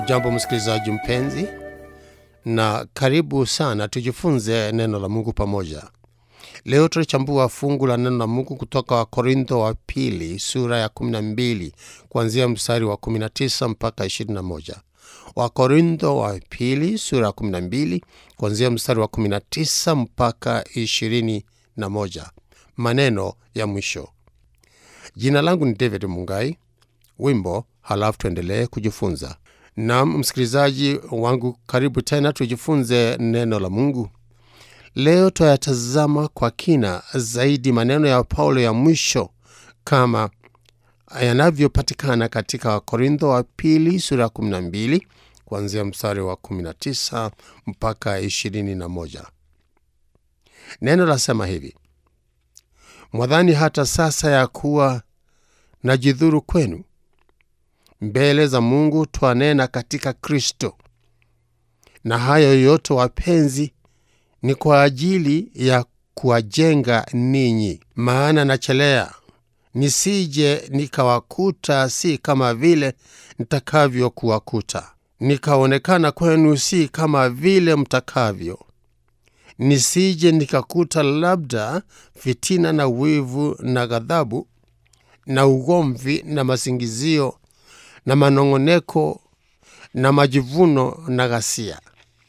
Hujambo msikilizaji mpenzi, na karibu sana tujifunze neno la Mungu pamoja. Leo tutachambua fungu la neno la Mungu kutoka Wakorintho wa pili sura ya 12 kuanzia mstari wa 19 mpaka 21. Wakorintho wa pili sura ya 12 kuanzia mstari wa 19 mpaka 21. Maneno ya mwisho. Jina langu ni David Mungai. Wimbo, halafu tuendelee kujifunza. Naam, msikilizaji wangu, karibu tena tujifunze neno la Mungu. Leo tuyatazama kwa kina zaidi maneno ya Paulo ya mwisho kama yanavyopatikana katika Wakorintho wa pili sura ya 12 kuanzia mstari wa 19 mpaka 21. Neno lasema hivi: mwadhani hata sasa ya kuwa najidhuru kwenu mbele za Mungu twanena katika Kristo. Na hayo yote wapenzi, ni kwa ajili ya kuwajenga ninyi. Maana nachelea nisije nikawakuta si kama vile nitakavyokuwakuta, nikaonekana kwenu si kama vile mtakavyo, nisije nikakuta labda fitina na wivu na ghadhabu na ugomvi na masingizio na manong'oneko na majivuno na ghasia.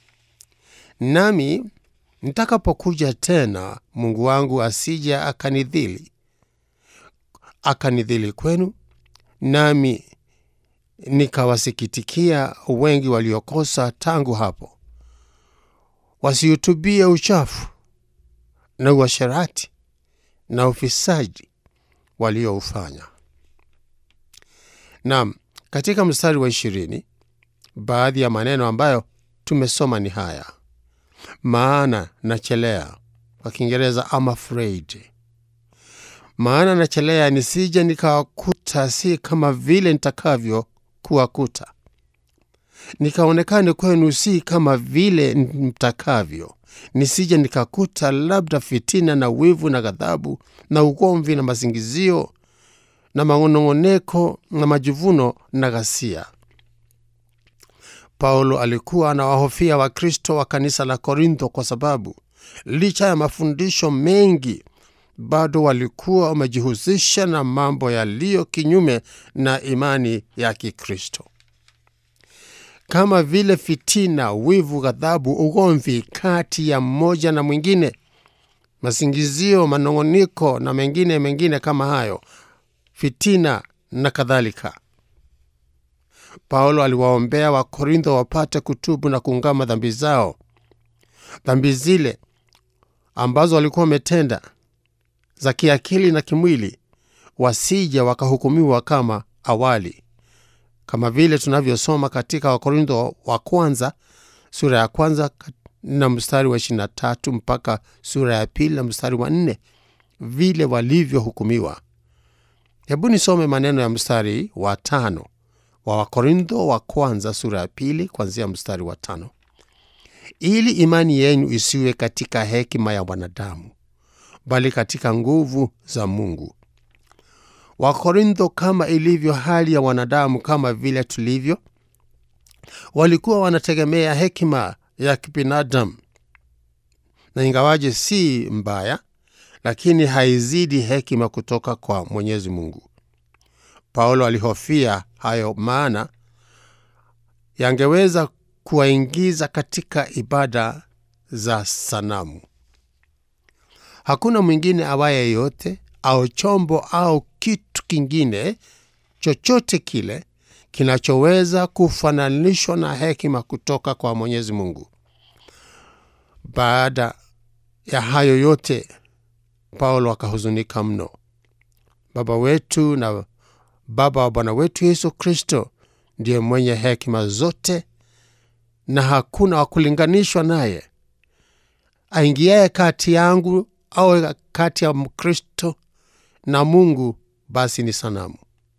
Nami nitakapokuja tena, Mungu wangu asija akanidhili akanidhili kwenu, nami nikawasikitikia wengi waliokosa tangu hapo, wasihutubie uchafu na uasherati na ufisadi walioufanya. Naam, katika mstari wa ishirini baadhi ya maneno ambayo tumesoma ni haya: maana nachelea, kwa Kiingereza am afraid. Maana nachelea nisije nikawakuta si kama vile nitakavyo kuwakuta, nikaonekane kwenu si kama vile mtakavyo, nisije nikakuta labda fitina na wivu na ghadhabu na ugomvi na masingizio na manong'oneko na majivuno na ghasia. Paulo alikuwa anawahofia Wakristo wa kanisa la Korintho kwa sababu licha ya mafundisho mengi bado walikuwa wamejihusisha na mambo yaliyo kinyume na imani ya Kikristo, kama vile fitina, wivu, ghadhabu, ugomvi kati ya mmoja na mwingine, masingizio, manong'oniko na mengine mengine kama hayo fitina na kadhalika. Paulo aliwaombea Wakorintho wapate kutubu na kuungama dhambi zao, dhambi zile ambazo walikuwa wametenda za kiakili na kimwili, wasija wakahukumiwa kama awali, kama vile tunavyosoma katika Wakorintho wa kwanza sura ya kwanza na mstari wa 23 mpaka sura ya pili na mstari wa 4 vile walivyohukumiwa. Hebu nisome maneno ya mstari wa tano wa Wakorintho wa kwanza sura ya pili kuanzia mstari wa tano ili imani yenu isiwe katika hekima ya wanadamu, bali katika nguvu za Mungu. Wakorintho, kama ilivyo hali ya wanadamu, kama vile tulivyo, walikuwa wanategemea hekima ya kibinadamu, na ingawaje si mbaya lakini haizidi hekima kutoka kwa Mwenyezi Mungu. Paulo alihofia hayo, maana yangeweza kuwaingiza katika ibada za sanamu. Hakuna mwingine awaye yote au chombo au kitu kingine chochote kile kinachoweza kufananishwa na hekima kutoka kwa Mwenyezi Mungu. Baada ya hayo yote Paulo akahuzunika mno. Baba wetu na Baba wa Bwana wetu Yesu Kristo ndiye mwenye hekima zote, na hakuna wa kulinganishwa naye. Aingiaye kati yangu au kati ya Mkristo na Mungu, basi ni sanamu,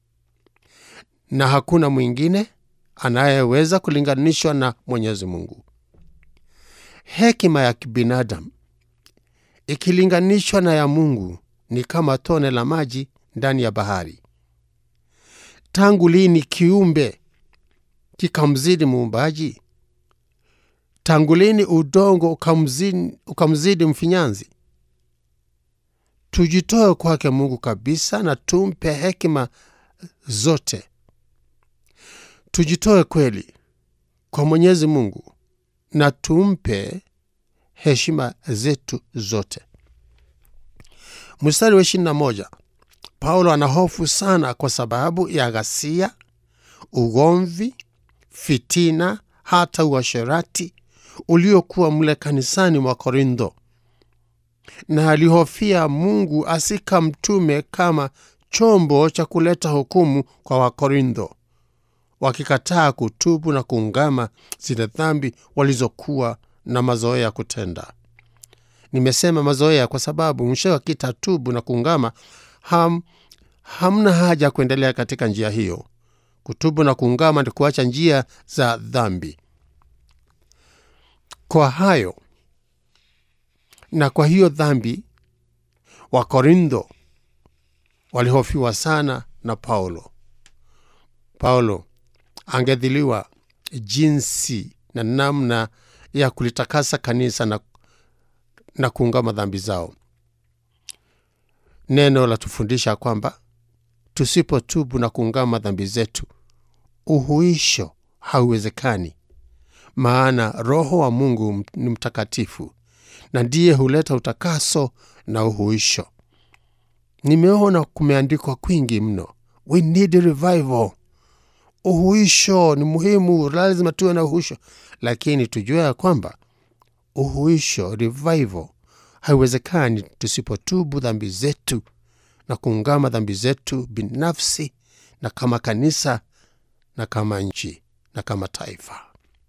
na hakuna mwingine anayeweza kulinganishwa na Mwenyezi Mungu. Hekima ya kibinadamu ikilinganishwa na ya Mungu ni kama tone la maji ndani ya bahari. Tangu lini kiumbe kikamzidi muumbaji? Tangu lini udongo ukamzidi, ukamzidi mfinyanzi? Tujitoe kwake Mungu kabisa na tumpe hekima zote. Tujitoe kweli kwa Mwenyezi Mungu na tumpe heshima zetu zote. Mstari wa ishirini na moja Paulo ana hofu sana kwa sababu ya ghasia, ugomvi, fitina, hata uasherati uliokuwa mle kanisani mwa Korintho, na alihofia Mungu asikamtume kama chombo cha kuleta hukumu kwa Wakorintho, wakikataa kutubu na kuungama zile dhambi walizokuwa na mazoea ya kutenda. Nimesema mazoea kwa sababu mwisho wakitatubu na kuungama ham, hamna haja ya kuendelea katika njia hiyo. Kutubu na kuungama ni kuacha njia za dhambi. Kwa hayo na kwa hiyo dhambi, Wakorintho walihofiwa sana na Paulo. Paulo angedhiliwa jinsi na namna ya kulitakasa kanisa na, na kuungama dhambi zao. Neno la tufundisha kwamba tusipotubu na kuungama dhambi zetu, uhuisho hauwezekani, maana Roho wa Mungu ni mtakatifu na ndiye huleta utakaso na uhuisho. Nimeona kumeandikwa kwingi mno, we need revival. Uhuisho ni muhimu, lazima tuwe na uhuisho, lakini tujue ya kwamba uhuisho, revival, haiwezekani tusipotubu dhambi zetu na kuungama dhambi zetu binafsi na kama kanisa na kama nchi na kama taifa.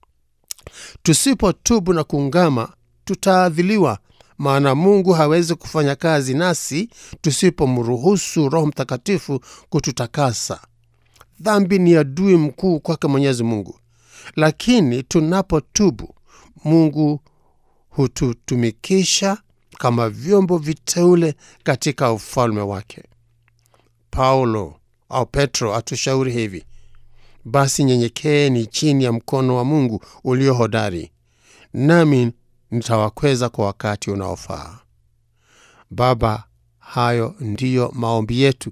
Tusipotubu na kuungama, tutaadhiliwa, maana Mungu hawezi kufanya kazi nasi tusipomruhusu Roho Mtakatifu kututakasa. Dhambi ni adui mkuu kwake Mwenyezi Mungu, lakini tunapotubu, Mungu hututumikisha kama vyombo viteule katika ufalme wake. Paulo au Petro atushauri hivi: basi nyenyekeeni chini ya mkono wa Mungu ulio hodari, nami nitawakweza kwa wakati unaofaa. Baba, hayo ndiyo maombi yetu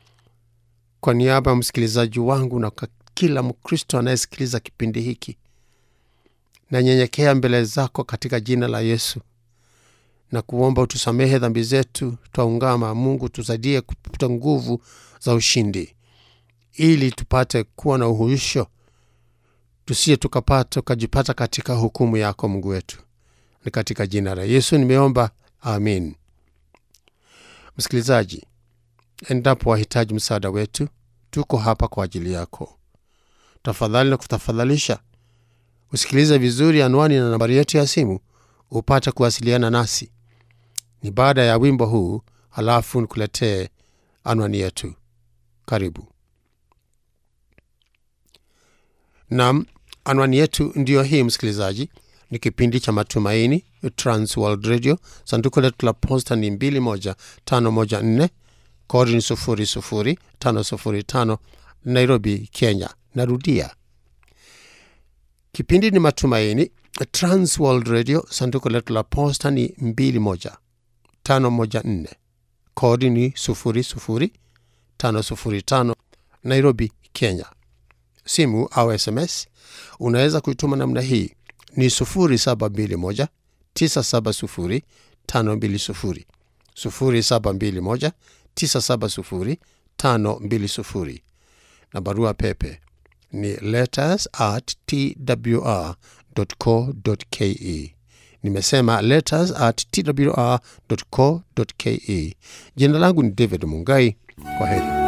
kwa niaba ya msikilizaji wangu na kwa kila Mkristo anayesikiliza kipindi hiki, nanyenyekea mbele zako katika jina la Yesu na kuomba utusamehe dhambi zetu. Twaungama Mungu, tusaidie kupata nguvu za ushindi, ili tupate kuwa na uhuisho, tusiye tukapata tukajipata katika hukumu yako Mungu wetu. Ni katika jina la Yesu nimeomba, amin. Msikilizaji, endapo wahitaji msaada wetu, tuko hapa kwa ajili yako. Tafadhali na kutafadhalisha usikilize vizuri anwani na nambari yetu ya simu upate kuwasiliana nasi. Ni baada ya wimbo huu, halafu nikuletee anwani yetu. Karibu. Nam, anwani yetu ndiyo hii msikilizaji. Ni kipindi cha Matumaini, Transworld Radio. Sanduku letu la posta ni 21514 kodi ni 00505 Nairobi, Kenya. Narudia, kipindi ni Matumaini, Transworld Radio. Sanduku letu la posta ni 21514 kodi ni 00505 Nairobi, Kenya. Simu au SMS unaweza kuituma namna hii ni 0721 970 520 0721 970 520 na barua pepe ni letters at twr.co.ke. Nimesema letters at twr.co.ke. Jina langu ni David Mungai. Kwa heri.